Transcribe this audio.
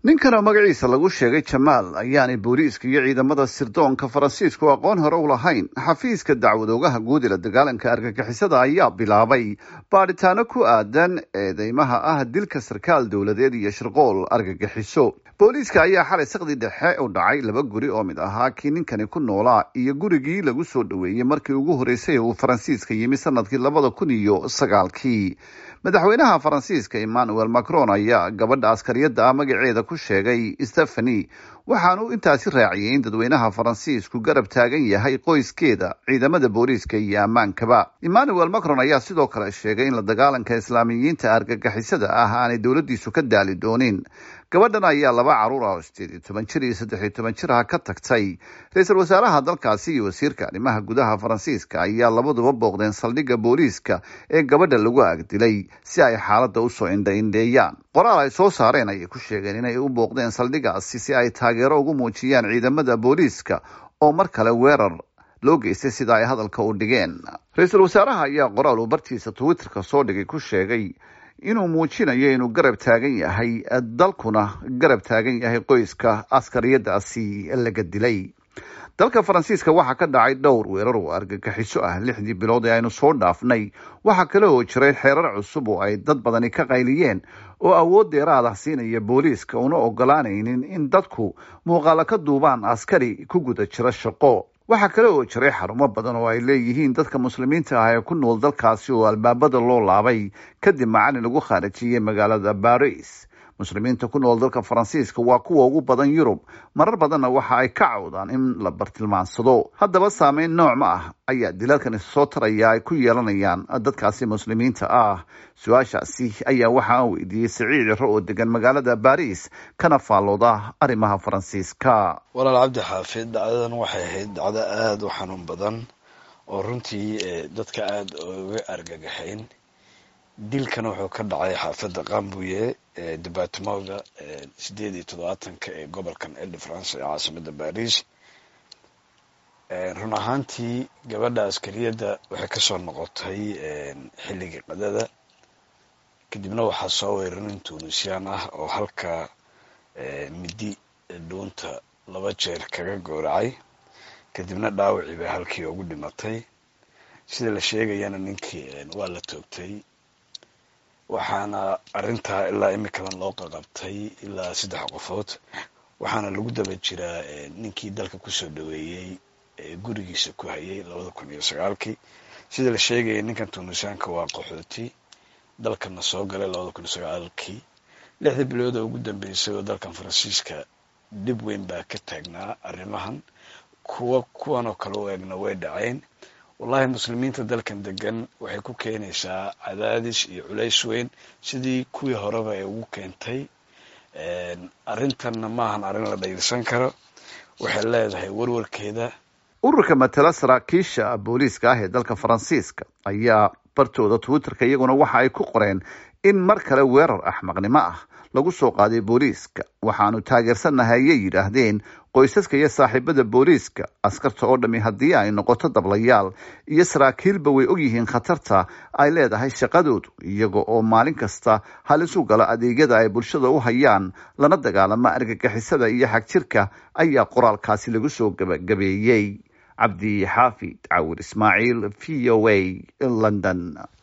ninkanoo magaciisa lagu sheegay jamaal ayaanay booliiska iyo ciidamada sirdoonka faransiisku aqoon hore u lahayn xafiiska dacwadoogaha guud ee la dagaalanka argagixisada ayaa bilaabay baadhitaano ku aadan eedeymaha ah dilka sarkaal dowladeed iyo shirqool argagixiso booliiska ayaa xalay saqdi dhexe u dhacay laba guri oo mid ahaa kii ninkani ku noolaa iyo gurigii lagu soo dhoweeyey markii ugu horreysay uu faransiiska yimi sanadkii labada kun iyo sagaalkii madaxweynaha faransiiska emmanuel macron ayaa gabadha askariyadda ah magaceeda ku sheegay stephani waxaanu intaasi raaciyey in dadweynaha faransiisku garab taagan yahay qoyskeeda ciidamada booliiska iyo ammaankaba emmanuel macron ayaa sidoo kale sheegay in la dagaalanka islaamiyiinta argagixisada ah aanay dowladdiisu ka daali doonin gabadhan ayaa laba caruur ah oo sideed iyo toban jir iyo saddex iyo toban jir ah ka tagtay ra-iisul wasaaraha dalkaasi iyo wasiirka arrimaha gudaha faransiiska ayaa labaduba booqdeen saldhigga booliiska ee gabadha lagu agdilay si ay xaaladda usoo indha-indheeyaan qoraal ay soo saareen ayay ku sheegeen inay u booqdeen saldhiggaasi si ay taageero ugu muujiyaan ciidamada booliiska oo mar kale weerar loo geystay sida ay hadalka u dhigeen ra-iisul wasaaraha ayaa qoraal uu bartiisa twitterka soo dhigay ku sheegay inuu muujinayo inuu garab taagan yahay dalkuna garab taagan yahay qoyska askariyadaasi laga dilay dalka faransiiska waxaa ka dhacay dhowr weerar oo argagixiso ah lixdii bilood ee aynu soo dhaafnay waxaa kale oo jiray xeerar cusub oo ay dad badani ka qayliyeen oo awood dheeraad ah siinaya booliiska una ogolaanaynin in dadku muuqaalo ka duubaan askari ku guda jira shaqo waxaa kale oo jiray xarumo badan oo ay leeyihiin dadka muslimiinta ah ee ku nool dalkaasi oo albaabada loo laabay kadib macalin lagu khaarijiyey magaalada baris muslimiinta ku nool dalka faransiiska waa kuwa ugu badan yurub marar badanna waxa ay ka cawdaan in la bartilmaansado haddaba saameyn nooc ma ah ayaa dilalkani soo taraya ay ku yeelanayaan dadkaasi muslimiinta ah su-aashaasi ayaa waxaa weydiiyey siciid ciro oo degan magaalada baris kana faallooda arrimaha faransiiska walaal cabdi xaafid dhacdadan waxay ahayd dhacdo aada u xanuun badan oo runtii dadka aada uga argagaxayn dilkana wuxuu ka dhacay xaafadda qambuye ee debatimowga sideed iyo toddobaatanka ee gobolkan el de france ee caasimada baris run ahaantii gabadha askariyadda waxay kasoo noqotay xilligii qadada kadibna waxaa soo weeray nin tunisiyaan ah oo halka midi dhuunta laba jeer kaga gooracay kadibna dhaawacii bay halkii ugu dhimatay sida la sheegayana ninkii waa la toogtay waxaana arrintaa ilaa imikadan loo qaqabtay ilaa saddex qofood waxaana lagu daba jiraa ninkii dalka kusoo dhaweeyey gurigiisa ku hayay labada kun iyo sagaalkii sida la sheegaya ninkan tunisyaanka waa qaxooti dalkana soo galay labada kun iyo sagaalkii lixdii bilood oo ugu dambeysay oo dalkan faransiiska dhib weyn baa ka taagnaa arrimahan kuwa kuwan oo kale u eegna way dhaceen wallahi muslimiinta dalkan degan waxay ku keenaysaa cadaadis iyo culays weyn sidii kuwii horeba ay ugu keentay arrintanna maahan arrin la dhayilsan karo waxay leedahay warwarkeeda ururka matala saraakiisha booliiska ah ee dalka faransiiska ayaa bartooda twitterka iyaguna waxa ay ku qoreen in mar kale weerar axmaqnimo ah lagu soo qaaday booliiska waxaanu taageersannahay ayay yidhaahdeen qoysaska iyo saaxiibada booliiska askarta oo dhammi haddii ay noqoto dablayaal iyo saraakiilba way ogyihiin khatarta ay leedahay shaqadoodu iyaga oo maalin kasta halisu gala adeegyada ay bulshada u hayaan lana dagaalama argagixisada iyo xagjirka ayaa qoraalkaasi lagu soo gabagabeeyey cabdi xaafid cawir ismaaciil v o a london